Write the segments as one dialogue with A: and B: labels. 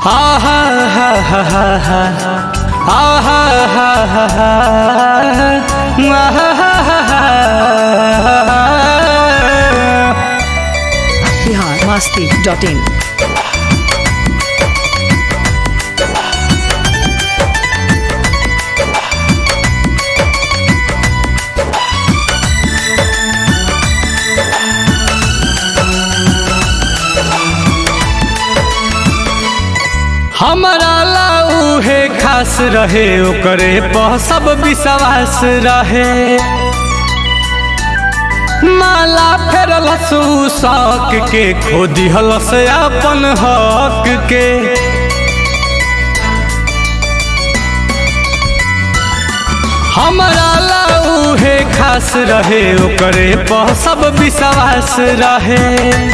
A: आहा हा हा हा हा आहा हा हा हा आहा हा हा हा
B: बिहार मस्ती डॉट इन
A: हमारा लाऊ है खास रहे ओकरे पर सब विश्वास रहे माला फेरल शौक के खो दिहलस अपन हक के हमारा लाऊ है खास रहे ओकरे पर सब विश्वास रहे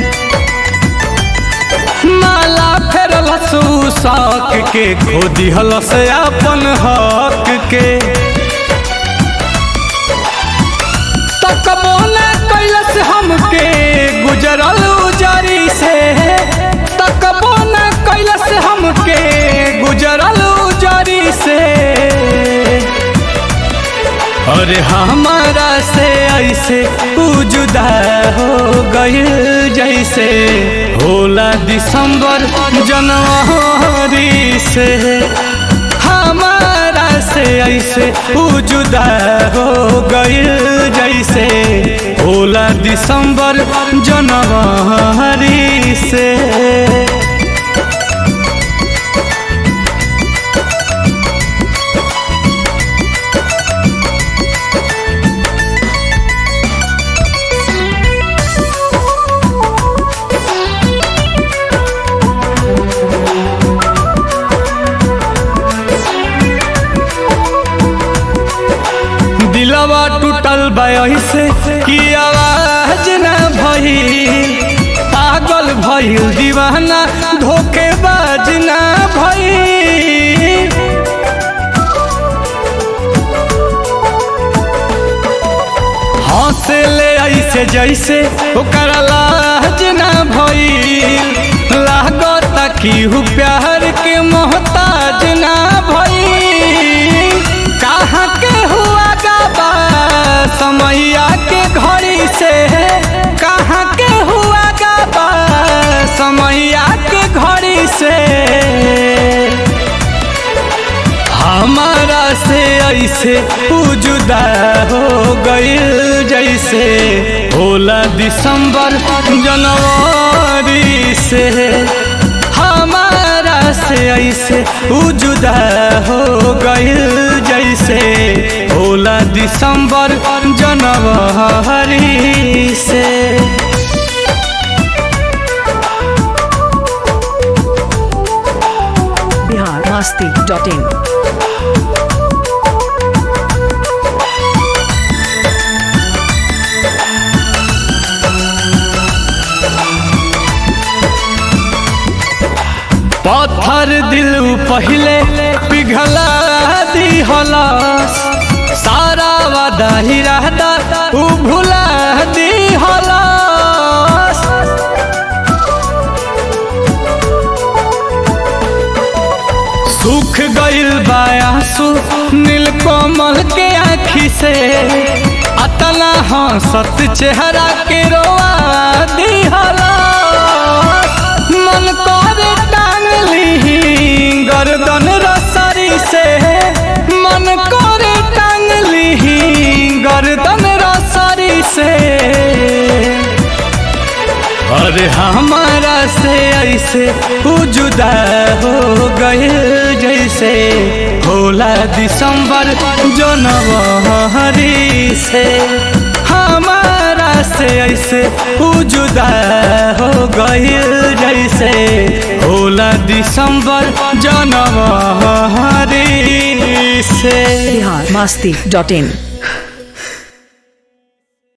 A: माला फेरल शौक के खो दिहलस अपन हक के तकबो न कैलस हमके गुजरल उजरी से तकबो न कैलस हमके गुजरल उजरी से अरे हमारा से ऐसे उ जुदा हो गइल जैसे होला दिसंबर जनवरी से हमारा से ऐसे उ जुदा हो गइल जैसे होला दिसंबर जनवरी से दिलवा टूटल से कि आवाज न भई पागल भइल दीवाना धोखेबाज न भई हंसे ले ऐसे जैसे ओकर लाज न भई लागत कि हु प्यार के मोहताज न भई कहाँ के हुआ गाबा समैया के घड़ी से कहाँ के हुआ गाबा समैया के घड़ी से हमारा से ऐसे उ जुदा हो गइल जैसे होला दिसंबर जनवरी से हमारा से ऐसे उ जुदा हो गइल जैसे होला दिसंबर जनवरी से
B: बिहार मस्ती डॉट इन
A: पत्थर दिल पहले पिघला दिहलस सारा वादा ही रहता उ भुला दिहलस सुख गइल बायासु नीलकमल के आँखी से अतना हंसत चेहरा के रोआ दिहलस मन करे टांग ली गर्दन रसरी से मन करे टांग ली गर्दन रसरी से अरे हमारा से ऐसे उ जुदा हो गए जैसे होला दिसंबर जनवरी से हमारा से ऐसे उ जुदा हो गए जैसे होला दिसंबर जनवरी से
B: बिहार मस्ती डॉट इन